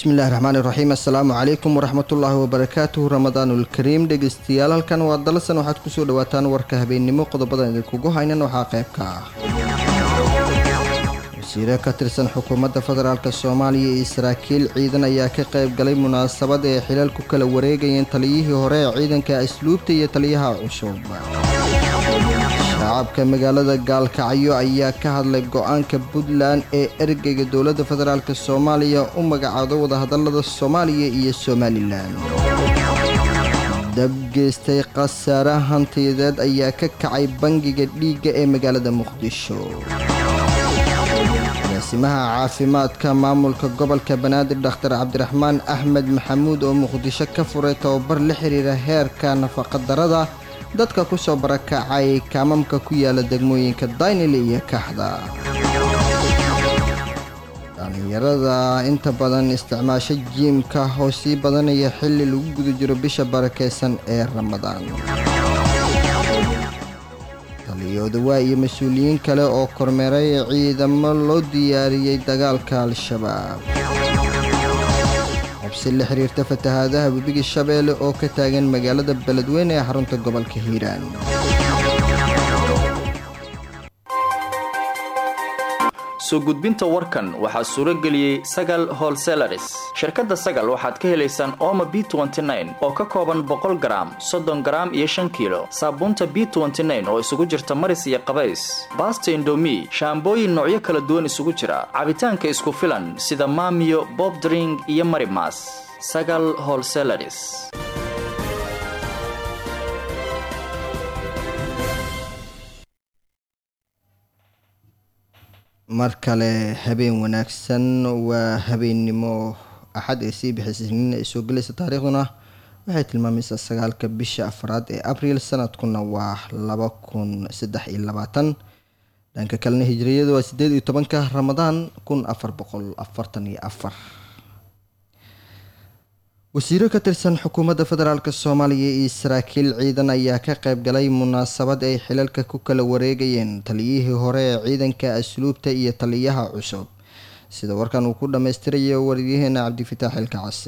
bismillahi raxmaani raxiim assalaamu calaykum waraxmatullaahi wabarakaatuhu ramadaanulkariim dhegeystayaal halkan waa dalasan waxaad kusoo dhawaataan warka habeennimo qodobadan idinkugu haynan waxaa qayb ka ah wasiire ka tirsan xukuumadda federaalk soomaaliya iyo saraakiil ciidan ayaa ka qayb galay munaasabad ee xilal ku kala wareegayeen taliyihii hore ee ciidanka asluubta iyo taliyaha cusub shacabka magaalada gaalkacyo ayaa ka hadlay go-aanka puntland ee ergeyga dowladda federaalk soomaaliya u magacaado wadahadalada soomaaliya iyo somalilan dab geystay khasaare hantiyadeed ayaa ka kacay bangiga dhiigga ee magaalada muqdisho agaasimaha caafimaadka maamulka gobolka banaadir dhakhtar cabdiraxmaan axmed maxamuud oo muqdisho ka furay tababar la xiriira heerka nafaqadarada dadka ku soo barakacay kaamamka ku yaala degmooyinka daynile iyo kaxda dhallinyarada inta badan isticmaasho jiimka oo sii badanaya xilli lagu guda jiro bisha barakeysan ee ramadaan taliyoodawa iyo mas-uuliyiin kale oo kormeeray ciidamo loo diyaariyey dagaalka al-shabaab xabsi la xiriirta fatahaadaha webiga shabeelle oo ka taagan magaalada beledweyne ee xarunta gobolka hiiraan soo gudbinta warkan waxaa suuro geliyey sagal holselaris shirkadda sagal waxaad ka helaysaan ooma b oo ka kooban boqol garaam soddon garaam iyo shan kiilo saabuunta b oo isugu jirta maris iyo qabays baasta indomi shaambooyin noocyo kala duwan isugu jira cabitaanka isku filan sida maamiyo bobdring iyo marimas sagal holselaris mar kale habeen wanaagsan waa habeennimo axad ee sii bixisnina ay soo gelaysa taariikhduna waxay tilmaamaysaa sagaalka bisha afraad ee abriil sanadkuna waa laba kun saddex iyo labaatan dhanka kalena hijiriyada waa sideed iyo tobanka ramadaan kun afar boqol afartan iyo afar wasiiro ka tirsan xukuumadda federaalk soomaaliya iyo saraakiil ciidan ayaa ka qayb galay munaasabad ay xilalka ku kala wareegayeen taliyihii hore ee ciidanka asluubta iyo taliyaha cusub sida warkan uu ku dhammaystirayo waryaheena cabdifitaax ilka case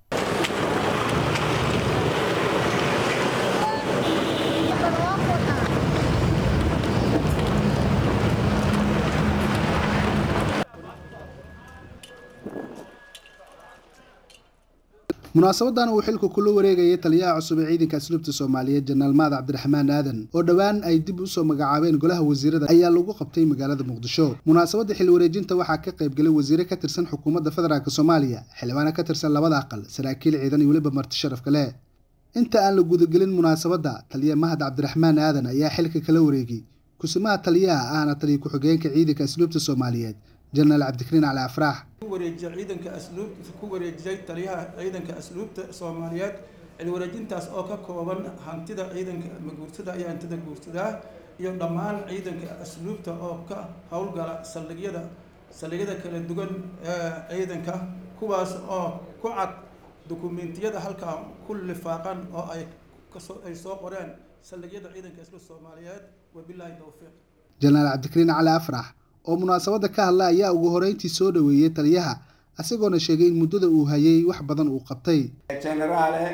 munaasabadan uu xilka kula wareegayay taliyaha cusub ee ciidanka asluubta soomaaliyeed janaal maad cabdiraxmaan aadan oo dhowaan ay dib usoo magacaabeen golaha wasiirada ayaa lagu qabtay magaalada muqdisho munaasabadda xil wareejinta waxaa ka qayb galay wasiire ka tirsan xukuumadda federaalk soomaaliya xildhibaano ka tirsan labada aqal saraakiil ciidan iyo weliba marti sharaf kale inta aan la gudagelin munaasabadda taliya mahad cabdiraxmaan aadan ayaa xilka kala wareegay kusimaha taliyaha ahna taliya ku-xigeenka ciidanka asluubta soomaaliyeed jenaraal cabdikariin cali afraax wareejiyay ciidanka asluub ku wareejiyay taliyaha ciidanka asluubta soomaaliyeed cilwareejintaas oo ka kooban hantida ciidanka maguurtada iyo hantida guurtada iyo dhammaan ciidanka asluubta oo ka howlgala saldhigyada saldhigyada kala duwan ee ciidanka kuwaas oo ku cad dukumentiyada halkaa ku lifaaqan oo ay kasoo ay soo qoreen saldhigyada ciidanka asluubta soomaaliyeed wabilaahi towfiiq jenaraal cabdikariin cali afrax oo munaasabadda ka hadla ayaa ugu horeyntii soo dhaweeyey taliyaha isagoona sheegay in muddada uu hayay wax badan uu qabtay jenaraale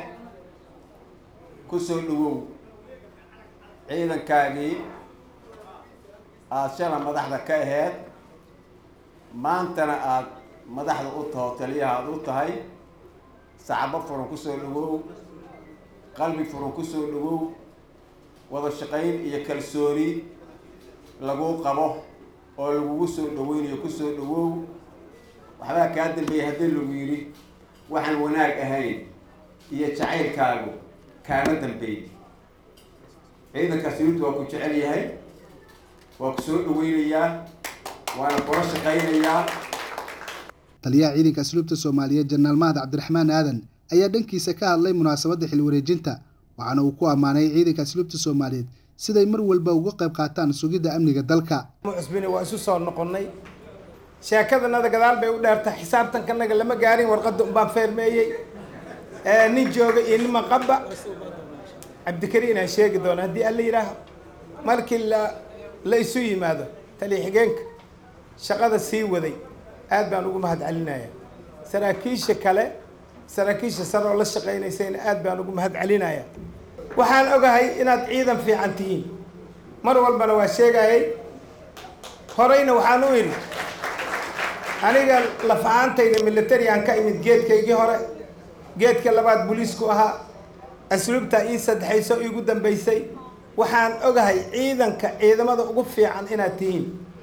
ku soo dhawow ciidankaagii aada shala madaxda ka aheyd maantana aada madaxda u taho taliyaha aada u tahay sacabo furan ku soo dhawow qalbi furan ku soo dhawow wada shaqayn iyo kalsooni laguu qabo oo lagugu soo dhaweynayo kusoo dhawow waxbaa kaa dambeeyay haddii lagu yidhi waxaan wanaag ahayn iyo jacaylkaagu kaama dambeey ciidanka siriirtu waa ku jecel yahay waa ku soo dhaweynayaa waana kula shaqaynayaa taliyaha ciidanka asluubta soomaaliyeed jenaraal mahad cabdiraxmaan aadan ayaa dhankiisa ka hadlay munaasabadda xil wareejinta waxaana uu ku ammaanay ciidanka asluubta soomaaliyeed siday mar walba uga qayb qaataan sugidda amniga dalka cusbini waa isu soo noqonnay sheekadanada gadaal bay u dheertay xisaabtankanaga lama gaarin warqadda unbaan feermeeyey nin jooga iyo nin maqaba cabdikariin aan sheegi doona haddii alla yidhaaho markii la la isu yimaado taliya xigeenka shaqada sii waday aad baan ugu mahad celinaya saraakiisha kale saraakiisha sare oo la shaqaynaysayna aad baan ugu mahad celinaya waxaan ogahay inaad ciidan fiican tihiin mar walbana waa sheegayay horeyna waxaan u idhi aniga lafahaantayda militarian ka imid geedkaygii hore geedka labaad booliisku ahaa asluubtaa ii saddexayso iigu dambaysay waxaan ogahay ciidanka ciidamada ugu fiican inaad tihiin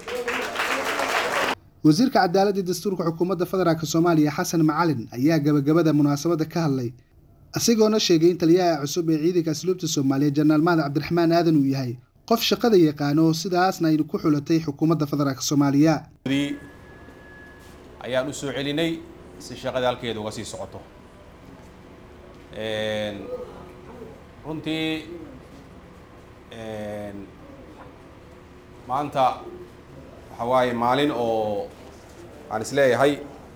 wasiirka cadaaladda iyo dastuurka xukuumadda federaalk soomaaliya xasan macalin ayaa gabagabada munaasabadda ka hadlay isagoona sheegay in taliyaha cusub ee ciidanka asluubta soomaaliya jenaraal mahad cabdiraxmaan aadan uu yahay qof shaqada yaqaano sidaasna aynu ku xulatay xukuumadda federaalk soomaaliya ayaan u soo celinay si shaqada halkeeda uga sii socoto runtii maanta waxa waaye maalin oo aan isleeyahay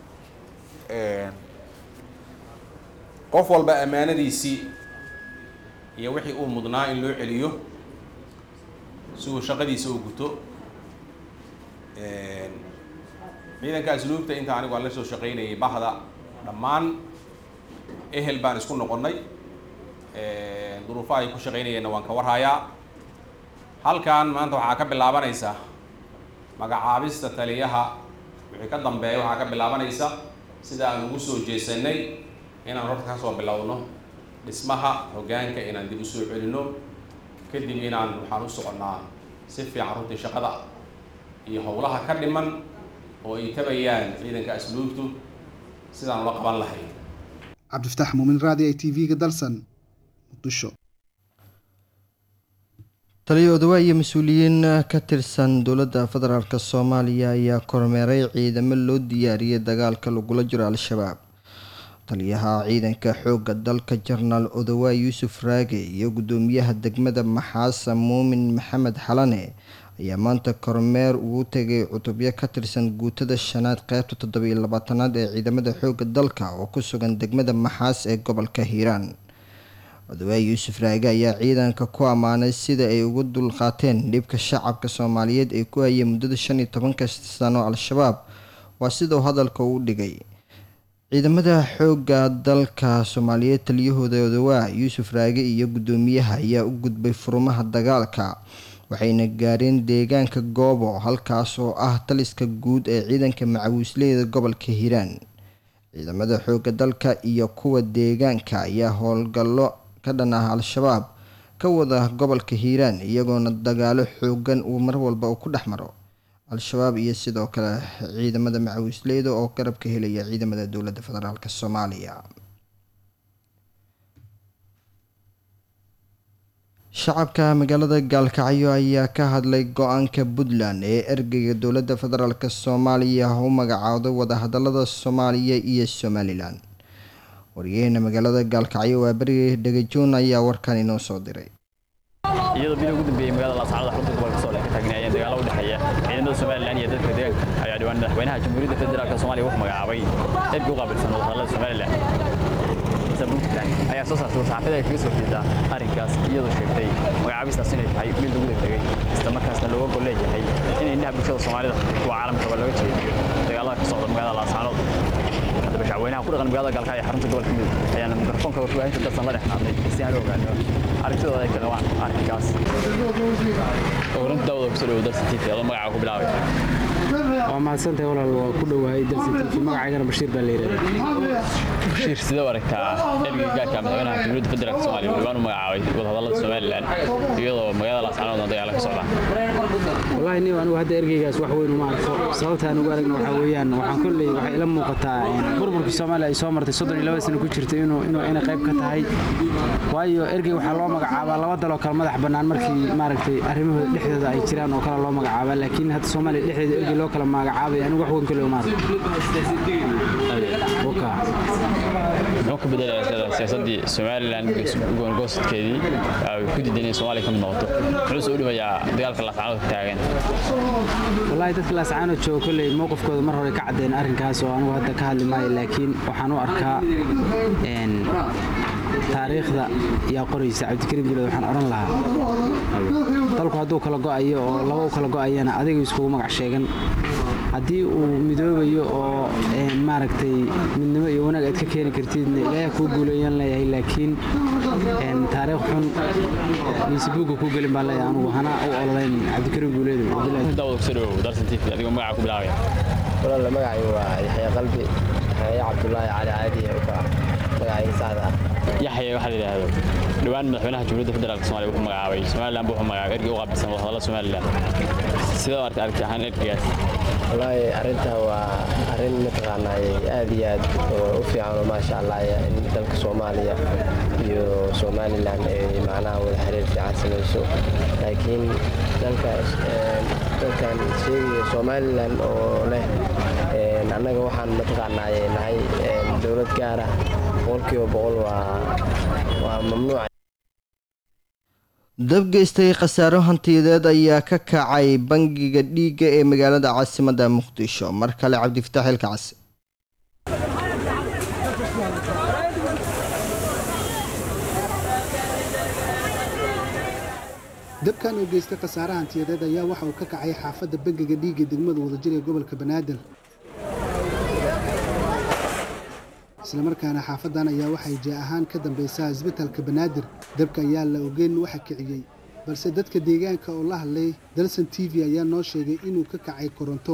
qof walba ammaanadiisii iyo wixii uu mudnaa in loo celiyo si uu shaqadiisa u guto ciidanka asluubta inta anigu aan la soo shaqaynayay bahda dhammaan ehel baan isku noqonnay duruufaha ay ku shaqaynayeenna waan ka warhayaa halkan maanta waxaa ka bilaabanaysa magacaabista taliyaha wixii ka dambeeya waxaa ka bilaabanaysa sida aan ugu soo jeesanay inaan horta ka soo bilowno dhismaha hoggaanka inaan dib u soo celinno kadib inaan waxaan u soconnaa si fiican runtii shaqada iyo howlaha ka dhiman oo ay tabayaan ciidanka asluubtu sidaan ula qaban lahayn cabdifataax muumin raadi i t v-ga dalsan muqdisho taliya odawa iyo mas-uuliyiin ka tirsan dowladda federaalk soomaaliya ayaa kormeeray ciidamo loo diyaariyay dagaalka lagula jiro al-shabaab taliyaha ciidanka xoogga dalka jenaraal odawa yuusuf raage iyo guddoomiyaha degmada maxaasa muumin maxamed xalane ayaa maanta kormeer ugu tegay cutubyo ka tirsan guutada shanaad qeybta toddobiyo labaatanaad ee ciidamada xoogga dalka oo ku sugan degmada maxaas ee gobolka hiiraan odawaay yuusuf raage ayaa ciidanka ku ammaanay sida ay ugu dulqaateen dhibka shacabka soomaaliyeed ee ku hayay muddada shan iyo tobanka sano al-shabaab waa sidau hadalka u dhigay ciidamada xoogga dalka soomaaliyeed taliyahooda odawaa yuusuf raage iyo guddoomiyaha ayaa u gudbay furumaha dagaalka waxayna gaareen deegaanka goobo halkaas oo ah taliska guud ee ciidanka macawiisleyda gobolka hiiraan ciidamada xoogga dalka iyo kuwa deegaanka ayaa howlgallo ka dhan ah al-shabaab ka wada gobolka hiiraan iyagoona dagaalo xoogan uu mar walba uu ku dhex maro al-shabaab iyo sidoo kale ciidamada macawiisleyda oo garab ka helaya ciidamada dowladda federaalk soomaaliya shacabka magaalada gaalkacyo ayaa ka hadlay go-aanka puntland ee ergeyga dowladda federaalk soomaaliya u magacaawday wadahadalada soomaaliya iyo somalilan waryaheena magaalada gaalkacyo waa beri dhegajoon ayaa warkan inoo soo diray iyadoo bil ugu dambeeyey magaalada laascaanood xarunta gobolka sool ay ka taagnaayeen dagaalo u dhexeeya ciidamada somalilan iyo dadka deegaanka ayaa dhawaan madaxweynaha jamhuuriyadda federaalk soomaaliya wuxuu magacaabay ergey u qaabilsan wadahadalada somalilan puntland ayaa soo saartay warsaxaafada ay kaga soo jeedaa arrinkaas iyadoo sheegtay magacaabistaas inay tahay mid lagu degdegay isla markaasna looga gol leeyahay in indhaha bulshada soomaalida kuwa caalamkaba looga jeediyo dagaalada ka socda magaalada laascaanood haddaba shacweynaha ku dhaqan magaalada gaalkacyo xarunta gobolka mudug ayaana mikrofoonka warbaahinta dalsan la dhex qaadnay si aan u ogaano aragtidooda ay ka qabaan arrinkaas runta daawada kusoo dhawo dalsa tv adoo magacaa ku bilaabay waa mahadsantahay walaal waa ku dhowahay dalsa tv magacaygana bashiir baa la yidhahdaa bashiir sidee u aragtaa ergeyga gaarka madaxweynaha jamhuuriyadda federaalk soomaaliya uu dhawaan u magacaabay wadahadallada somalilan iyadoo magaalada laascaanoodna dagaala ka socdaan wallaahi nin anigu hadda ergeygaas wax weyn uma arko sababta aan ugu aragna waxaa weeyaan waxaan kolley waxay ila muuqataa burburkii soomaaliya ay soo martay soddon iyo laba sano ku jirtay inuu inuu inay qayb ka tahay waayo ergey waxaa loo magacaabaa laba daloo kale madax bannaan markii maaragtay arrimahooda dhexdooda ay jiraan oo kale loo magacaabaa laakiin hadda soomaaliya dhexdeeda ergey loo kala magacaabay anigu wax weyn kolley uma arko muxuu ka bedelayaa siyaasaddii somalilan goongoosadkeedii ay ku diidan inay soomaaliya ka mid noqoto muxuu soo dhimayaa dagaalka laascaanood ka taagan wallaahi dadka laascaanood jooga kolley mowqifkooda mar hore ka caddeen arrinkaas oo anigu hadda ka hadli maayo laakiin waxaan u arkaa taariikhda yaa qoraysa cabdikariim guleed waxaan odhan lahaa dalku hadduu kala go'ayo oo laba u kala go'ayana adiga iskugu magac sheegan haddii uu midoobayo oo maaragtay midnimo iyo wanaag aad ka keeni kartidna ilaahay kuu guuleeyaan leeyahay laakiin taariikh xun miisibuugga kuu gelin baan leeyahay anugu hana u ololayn cabdikariim guuleedo daawada kusoo dhawow darsan tv adigoo magaca ku bilaabaya walaal magacay waa yaxya qalbi yaxya cabdulaahi cali caadi u kala magacayga saxda ah yaxya waxaa la yidhaahdo dhowaan madaxweynaha jamhuuriyadda federaalk somalia wuxuu magacaabay somalilan buu wuxuu magacaabay ergey u qaabilsan wadahadalla somalilan sidoo aragtay aragti ahaan ergeygaas wallaahi arrintaa waa arrin mataqaanaay aad iyo aad u fiican oo maasha allah in dalka soomaaliya iyo somalilan ay macnaha wada xiriir fiican samayso laakiin dalka dalkan sheegaya somalilan oo leh annaga waxaan mataqaanaay nahay dowlad gaar ah boqolkiiba boqol waa waa mamnuuc dabgeystay khasaaro hantiyadeed ayaa ka kacay bangiga dhiigga ee magaalada caasimadda muqdisho mar kale cabdifitaax ilkacsi dabkan oo geystay khasaare hantiyadeed ayaa waxa uu ka kacay xaafadda bangiga dhiigga degmada wadajir ee gobolka banaadir islamarkaana xaafadan ayaa waxay jee ahaan ka dambaysaa isbitalka banaadir dabka ayaa la ogeyn waxa kiciyey balse dadka deegaanka oo la hadlay dalson t v ayaa noo sheegay inuu ka kacay koronto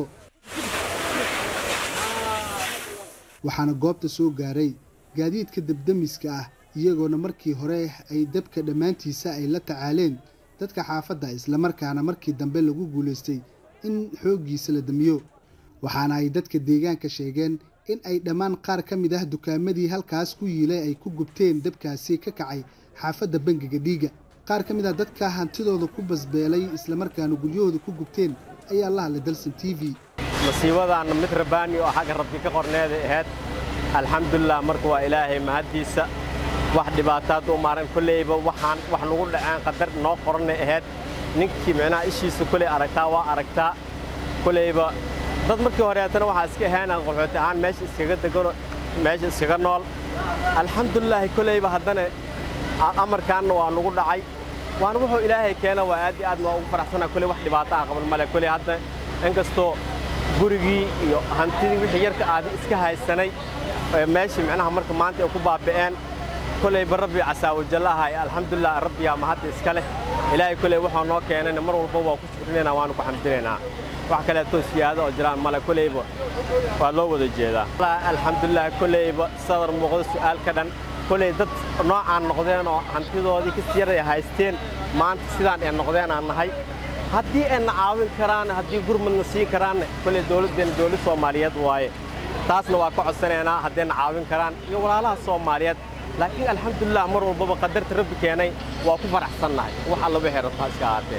waxaana goobta soo gaaray gaadiidka dabdamiska ah iyagoona markii hore ay dabka dhammaantiisa ay la tacaaleen dadka xaafadda islamarkaana markii dambe lagu guulaystay in xooggiisa la damiyo waxaana ay dadka deegaanka sheegeen in ay dhammaan qaar ka mid ah dukaamadii halkaas ku yiilay ay ku gubteen dabkaasi ka kacay xaafadda bangiga dhiigga qaar ka mid ah dadka hantidooda ku basbeelay islamarkaana guryahooda ku gubteen ayaa la hadlay dalson t v masiibadaanna mid rabaani oo xagga rabbi ka qorneeday ahayd alxamdulilah marka waa ilaahay mahaddiisa wax dhibaataad u maaran kolleyba waxaan wax nagu dhaceen qadar noo qorannay ahayd ninkii micnaha ishiisa koley aragtaa waa aragtaa koleyba dad markii horeetana waxaa iska ahaanaan qaxooti ahaan meesha iskaga degano meesha iskaga nool alxamdulilaahi koleyba haddana amarkaanna waa nagu dhacay waana wuxuu ilaahay keena waa aad iyo aad waa ugu faraxsanaa koley wax dhibaato ah qaban male koley hadda inkastoo gurigii iyo hantidii wixii yarka aadi iska haysanay meeshii micnaha marka maanta ay ku baaba'een koleyba rabbi casaawajallaha alxamdulilah rabbiyaa mahadda iska leh ilaahay koley waxaa noo keenayna mar walba waa ku shukrinaynaa waanu ku xamdinaynaa wax kaleeto siyaado oo jiraan male koleyba waa loo wada jeedaa alxamdulilah koleyba sadar muuqdo su'aal ka dhan koley dad noocaan noqdeen oo hantidoodii ka siyaray haysteen maanta sidaan ay noqdeen aan nahay haddii ayna caawin karaan haddii gurmadna siin karaanna koley dowladdeenna dowlad soomaaliyeed waaye taasna waa ka codsanaynaa haddayna caawin karaan iyo walaalaha soomaaliyeed laakiin alxamdulilah mar walbaba qadarta rabbi keenay waa ku faraxsannahay wax alla wixii rabtaa iska ahaatee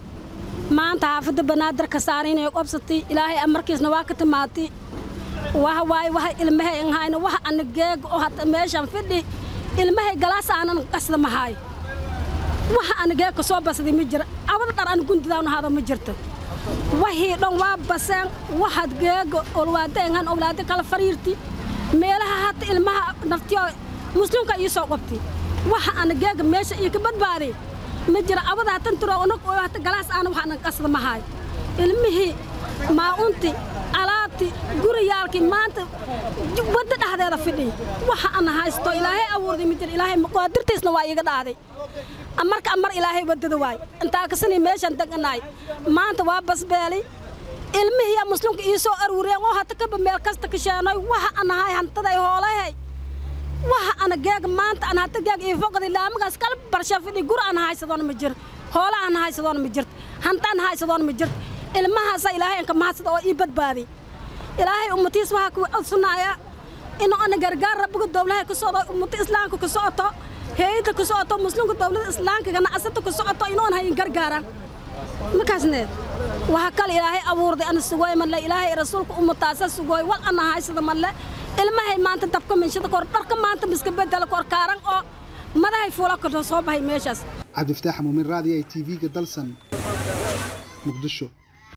maanta xaafadda banaadir ka saaran inay qabsatay ilaahay amarkiisna waa ka timaatay waxa waaye waxa ilmahay an hayna waxa ana geeg oo hata meeshan fidhi ilmahay galaas aanan qasda mahaay waxa ana geeg ka soo basaday ma jira abada dhar ana gundidaanu hada ma jirto wixii dhan waa baseen waxaad geega olwaadeenhan owlaado kala fariirti meelaha hata ilmaha naftiyo muslimka ii soo qabtay waxa ana geega meesha iyo ka badbaaday ma jira abada hatan tiro onog oo hata galaas aana wax anan qasda mahaay ilmihii maa'unti alaabti guriyaalkii maanta wadda dhexdeeda fidhiy waxa ana haysto ilaahay abuurday ma jira ilaahay qaadirtiisna waa iiga dhaaday marka amar ilaahay waddada waay intaa kasanii meeshan deganaay maanta waa basbeelay ilmihiiya muslimka ii soo aruureen oo hata kaba meel kasta kasheenoy waxa anahay hantaday hoolahay waxa ana geega maanta ana hata geeg ii foqday laamagaas kala barsha fidhi gur ana haysadoona ma jiro hoola ana haysadoona ma jirto hanta ana haysadoona ma jirto ilmahaasa ilaahay anka mahadsada oo ii badbaaday ilaahay ummatiis waxaa ku codsanaya inuu ana gargaar rabbiga dowlahay ku socdo ummata islaamka ku socoto heeyada ku socoto muslimka dowlada islaamka ganacsata ku socoto inuun hayin gargaaraan markaasne waxa kale ilaahay abuurday ana sugooy malle ilaahay rasuulka ummataasa sugooy wal ana haysada malle ilmahay maanta dabka minshada kor dharka maanta miska bedela kor kaaran oo madahay fuula ka soo baxay meeshaas cabdifataax muumin raadiyo ay tv-ga dalsan muqdisho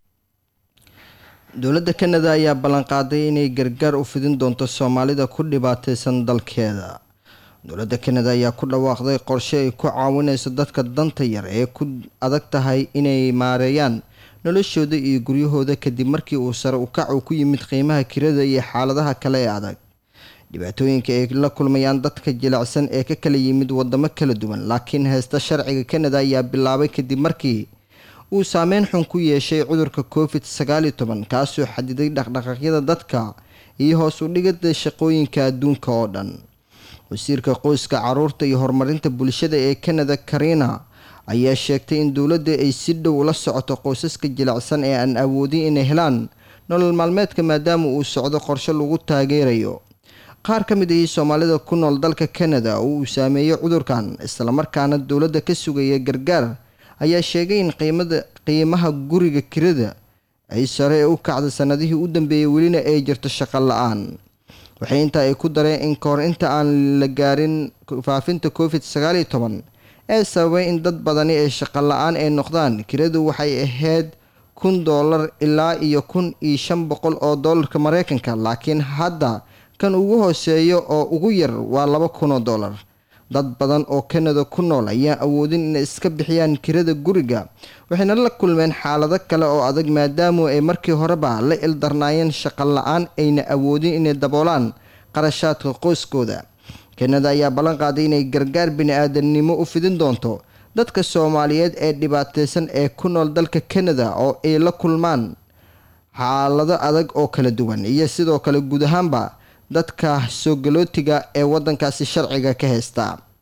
dowladda kanada ayaa ballanqaaday inay gargaar u fidin doonto soomaalida ku dhibaataysan dalkeeda dowladda kanada ayaa ku dhawaaqday qorshe ay ku caawinayso dadka danta yar ee ku adag tahay inay maareeyaan noloshooda iyo guryahooda kadib markii uu sare ukac uu ku yimid qiimaha kirada iyo xaaladaha kale ee adag dhibaatooyinka ay la kulmayaan dadka jilicsan ee ka kala yimid wadamo kala duwan laakiin haysta sharciga kanada ayaa bilaabay kadib markii uu saameyn xun ku yeeshay cudurka covid sagaaliyo toban kaasoo xadiday dhaqdhaqaaqyada dadka iyo hoos u dhigada shaqooyinka adduunka oo dhan wasiirka qoyska caruurta iyo horumarinta bulshada ee kanada karina ayaa sheegtay in dowladda ay si dhow ula socoto qoysaska jilicsan ee aan awoodin inay helaan nolol maalmeedka maadaama uu socdo qorshe lagu taageerayo qaar ka mid ahii soomaalida ku nool dalka kanada oo uu saameeyey cudurkan islamarkaana dowladda ka sugaya gargaar ayaa sheegay in qiimada qiimaha guriga kirada ay sare u kacda sanadihii u dambeeyey welina ay jirto shaqo la-aan waxay intaa ay ku dareen in kahor inta aan la gaarin faafinta covid sagaaliyo toban ee sababay in dad badani ay shaqo la-aan ay noqdaan kiradu waxay ahayd kun doolar ilaa iyo kun iyo shan boqol oo doolarka mareykanka laakiin hadda kan ugu hooseeyo oo ugu yar waa laba kun oo doolar dad badan oo kanada ku nool ayaan awoodin inay iska bixiyaan kirada guriga waxayna la kulmeen xaalado kale oo adag maadaamu ay markii horeba la ildarnaayeen shaqo la-aan ayna awoodin inay daboolaan qarashaadka qoyskooda kanada ayaa ballan qaaday inay gargaar bini-aadamnimo u fidin doonto dadka soomaaliyeed ee dhibaateysan ee ku nool dalka kanada oo ay la kulmaan xaalado adag oo kala duwan iyo sidoo kale guud ahaanba dadka soogalootiga ee wadankaasi sharciga ka haysta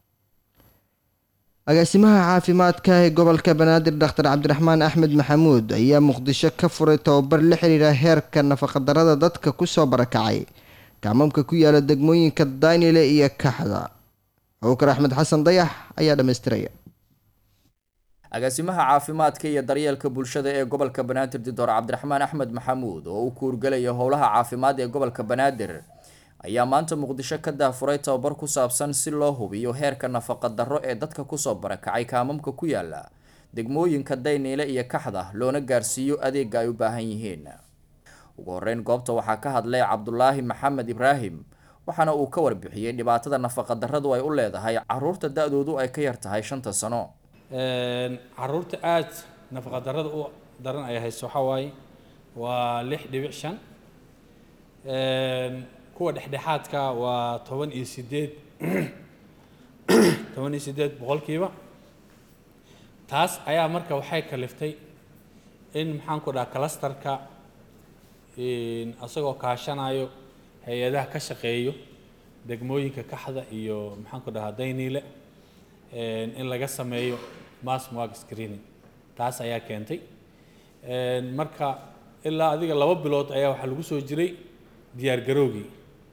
agaasimaha caafimaadka ee gobolka banaadir dhakhtar cabdiraxmaan axmed maxamuud ayaa muqdisho ka furay tababar la xiriira heerka nafaqadarada dadka kusoo barakacay kaamamka ku yaala degmooyinka daynile iyo kaxda abukar axmed xasan dayax ayaa dhammaystiraya agaasimaha caafimaadka iyo daryeelka bulshada ee gobolka banaadir doctor cabdiraxmaan axmed maxamuud oo u kuurgelaya howlaha caafimaad ee gobolka banaadir ayaa maanta muqdisho ka daafuray tababar ku saabsan si loo hubiyo heerka nafaqa darro ee dadka kusoo barakacay kaamamka ku yaala degmooyinka dayniile iyo kaxda loona gaarsiiyo adeega ay u baahan yihiin ugu horeyn goobta waxaa ka hadlay cabdulaahi maxamed ibraahim waxaana uu ka warbixiyey dhibaatada nafaqa darradu ay u leedahay caruurta da-doodu ay ka yar tahay shanta sano caruurta aada nafaqa darrada u daran ay hayso waxaa waaye waa lix dhibic shan kuwa dhexdhexaadka waa toban iyo sideed toban iyo sideed boqolkiiba taas ayaa marka waxay kaliftay in maxaan ku dhaha clusterka isagoo kaashanayo hay-adaha ka shaqeeyo degmooyinka kaxda iyo maxaan ku dhahaa dayniile in laga sameeyo mass mark screening taas ayaa keentay marka ilaa adiga laba bilood ayaa waxaa lagu soo jiray diyaar garoogii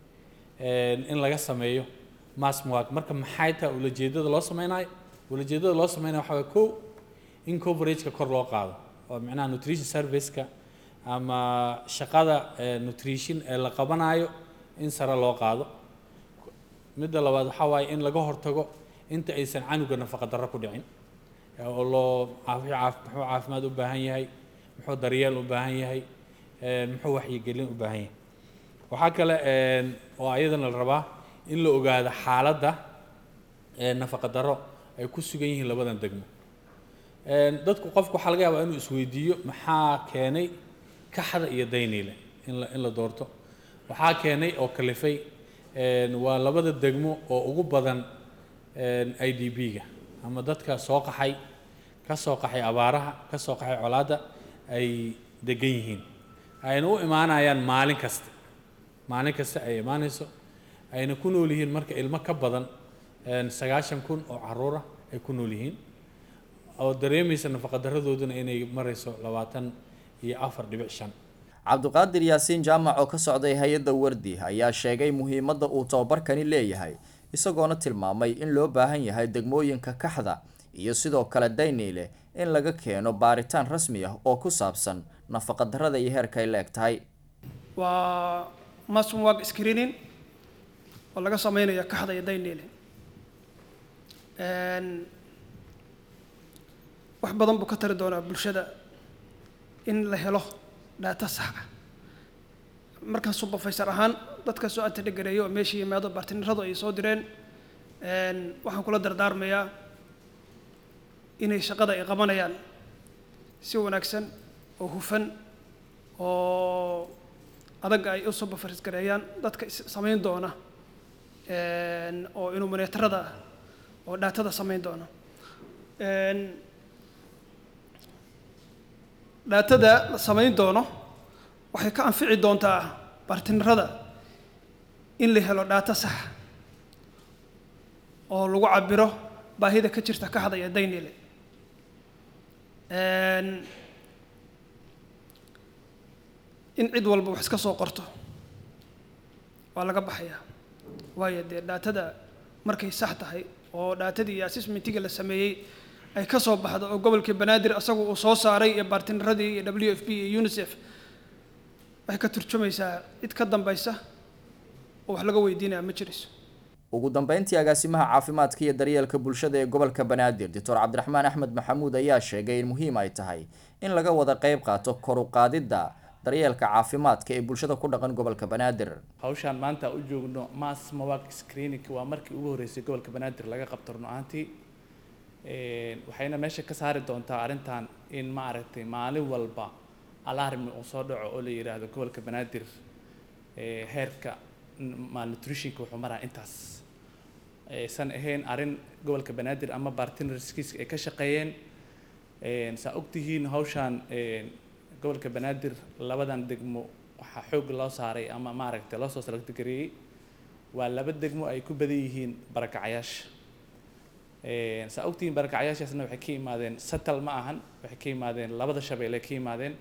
in laga sameeyo mass mark marka maxay tahay ulajeedada loo sameynayo ulajeedada loo sameynayo waxaa waye kow in coverageka kor loo qaado oo micnaha nutrition serviceka ama shaqada nutrition ee la qabanayo in sare loo qaado midda labaad waxaa waaye in laga hortago inta aysan canuga nafaqa darro ku dhicin oo loo muxuu caafimaad u baahan yahay muxuu daryeel u baahan yahay muxuu waxyigelin u baahan yahay waxaa kale oo ayadana la rabaa in la ogaado xaaladda nafaqa darro ay ku sugan yihiin labadan degmo dadku qofku waxaa laga yaabaa inuu isweydiiyo maxaa keenay kaxda iyo dayniile in la in la doorto waxaa keenay oo kalifay waa labada degmo oo ugu badan i d b-ga ama dadka soo qaxay ka soo qaxay abaaraha ka soo qaxay colaadda ay degan yihiin ayna u imaanayaan maalin kasta maalin kasta ay imaanayso ayna ku nool yihiin marka ilmo ka badan sagaashan kun oo caruura ay ku nool yihiin oo dareemaysa nafaqadaradooduna inay marayso labaatan iyo afar dhibic shan cabdiqaadir yaasiin jaamac oo ka socday hay-adda wardi ayaa sheegay muhiimadda uu tababarkani leeyahay isagoona tilmaamay in loo baahan yahay degmooyinka kaxda iyo sidoo kale dayniile in laga keeno baaritaan rasmi ah oo ku saabsan nafaqadarrada iyo heerka ay la eg tahay waa masmwag screening oo laga sameynayo kaxda iyo dayniile wax badan buu ka tari doonaa bulshada in la helo dhaata sax ah markaan subafaysar ahaan dadka soo antadhegareeyo oo meeshii yimaado baartiniradu ay soo direen waxaan kula dardaarmayaa inay shaqada ay qabanayaan si wanaagsan oo hufan oo adag ay u subafaris gareeyaan dadka is- samayn doona een, oo inuminatorada ah oo dhaatada samayn doona Een, dhaatada la samayn doono waxay ka anfici doontaa bartinarada in la helo dhaato sax oo lagu cabiro baahida ka jirta ka hadaya daynile Een, in cid walba wax iska soo qorto waa laga baxayaa waayo dee dhaatada markay sax tahay oo dhaatadii iyo assessmentiga la sameeyey ay ka soo baxdo oo gobolkii banaadir asagu uu soo saaray iyo bartinaradii iyo w f p iyo unicef waxay ka turjumaysaa cid ka dambaysa oo wax laga weydiinaya ma jirayso ugu dambeyntii agaasimaha caafimaadka iyo daryeelka bulshada ee gobolka banaadir doctor cabdiraxmaan axmed maxamuud ayaa sheegay in muhiim ay tahay in laga wada qeyb qaato kor u qaadidda daryeelka caafimaadka ee bulshada ku dhaqan gobolka banaadir hawshaan maanta u joogno mass mawak screening waa markii ugu horreysay gobolka banaadir laga qabto run ahaantii Een, waxayna meesha ka saari doontaa arrintan in maaragtay maalin walba alarmi uu soo dhaco oo la yidhaahdo gobolka banaadir ee, heerka n- malnutritionka wuxuu maraa intaas aysan ahayn arrin gobolka banaadir ama bartnerskiis ay ka shaqeeyeen Een, saa ogtihiin hawshaan een, gobolka banaadir labadan degmo waxaa xoog loo saaray ama maaragtay loo soo salagtigareeyey waa laba degmo ay ku badan yihiin barakacayaasha Een, saa ogtihiin barakacayaashaasna waxay ka yimaadeen satal ma ahan waxay ka yimaadeen labada shabeelle ka yimaadeen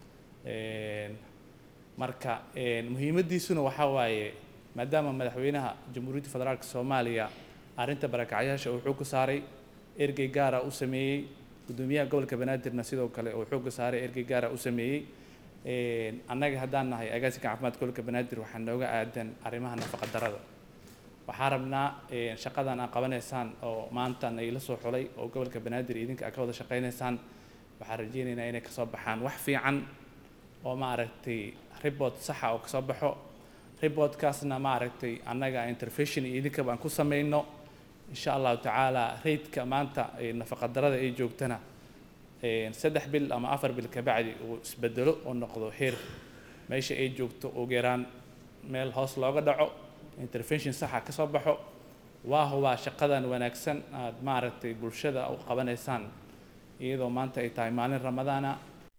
Een, marka een, muhiimadiisuna waxaa waaye maadaama madaxweynaha jamhuuriyadda federaalka soomaaliya arrinta barakacayaasha uu xoog ku saaray ergey gaara u sameeyey gudoomiyaha gobolka banaadirna sidoo kale uu xoogga saaray ergey gaara u sameeyey Een, annaga haddaan nahay agaasinka caafimaadka gobolka banaadir waxaa nooga aadan arrimaha nafaqa darrada waxaan rabnaa een, shaqadan aad qabanaysaan oo maantan ay la soo xulay oo gobolka banaadir idinka aad ka wada shaqaynaysaan waxaan rajeynaynaa inay kasoo baxaan wax fiican oo maaragtay report saxa oo kasoo baxo reportkaasna maaragtay annaga intervention iyo idinkaba aan ku samayno insha allahu tacaala raidka maanta ee nafaqa darrada ay joogtana een, saddex bil ama afar bil kabacdi uu isbedelo oo noqdo heer meesha ay joogto ugu yaraan meel hoos looga dhaco intervention saxa ka soo baxo waa hubaa shaqadan wanaagsan aad maaragtay bulshada u qabanaysaan iyadoo maanta ay tahay maalin ramadaana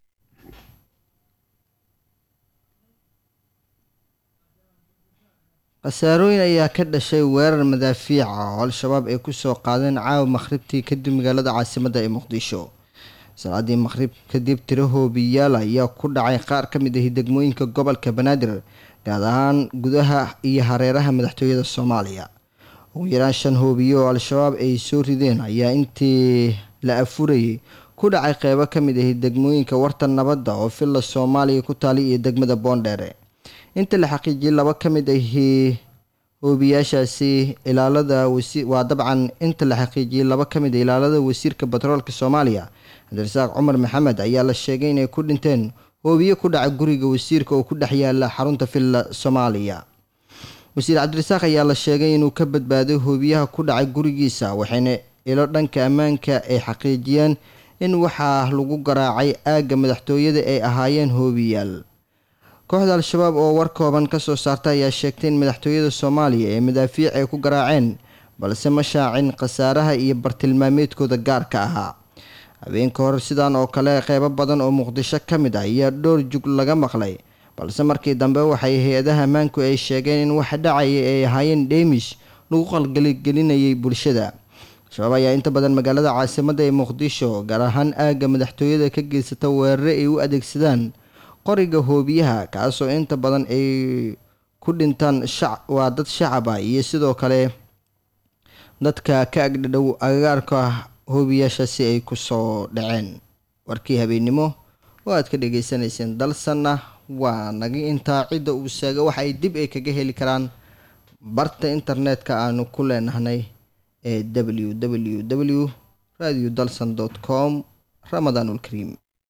khasaarooyin ayaa ka dhashay weerar madaafiica oo al-shabaab ay kusoo qaadeen caawa makhribtii kadib magaalada caasimadda ee muqdisho salaadii makhrib kadib tiro hoobiyaal ayaa ku dhacay qaar ka mid ahi degmooyinka gobolka banaadir gaar ahaan gudaha iyo hareeraha madaxtooyada soomaaliya ugu yaraan shan hoobiye oo al-shabaab ay soo rideen ayaa intii la afurayay ku dhacay qeybo ka mid ahi degmooyinka warta nabadda oo villa soomaaliya ku taali iyo degmada boondheere inta la xaqiijiyay laba ka mid ahi hoobiyaashaasi ilaalada wasi waa dabcan inta la xaqiijiyay laba ka mid a ilaalada wasiirka batroolka soomaaliya cabdirasaaq cumar maxamed ayaa la sheegay inay ku dhinteen hoobiye ku dhaca guriga wasiirka oo ku dhex yaala xarunta villa soomaaliya wasiir cabdirasaaq ayaa la sheegay inuu ka badbaaday hoobiyaha ku dhacay gurigiisa waxayna ilo dhanka ammaanka ay xaqiijiyeen in waxaa lagu garaacay aagga madaxtooyada ay ahaayeen hoobiyaal kooxda al-shabaab oo war kooban ka soo saarta ayaa sheegtay in madaxtooyada soomaaliya ee madaafiic ay ku garaaceen balse ma shaacin khasaaraha iyo bartilmaameedkooda gaarka ahaa habeenka hore sidaan oo kale qeybo badan oo muqdisho ka mid ah ayaa dhowr jug laga maqlay balse markii dambe waxay hay-adaha ammaanku ay sheegeen in waxa dhacaya ay ahaayeen dheemish lagu qalgaligelinayay bulshada al-shabaab ayaa inta badan magaalada caasimadda ee muqdisho gaar ahaan aagga madaxtooyada ka geysata weerare ay u adeegsadaan qoriga hoobiyaha kaasoo inta badan ay ku dhintaan shac waa dad shacab ah iyo sidoo kale dadka ka agdhadhow agagaarka hoobiyaashaasi ay kusoo dhaceen warkii habeennimo oo aad ka dhagaysanayseen dalsanna waa naga intaa cidda uu sheega waxa ay dib ay kaga heli karaan barta internetka aanu ku leenahnay ee w w w radio dalsan com ramadaanulkariim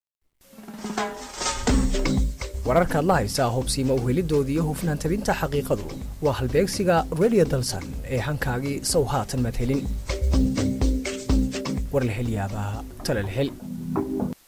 wararka adla haysaa hubsiima uhelidooda iyo hufnaan tabinta xaqiiqadu waa halbeegsiga radio dalsan ee hankaagii sow haatan madhelin war la hel yaabaa tala la hel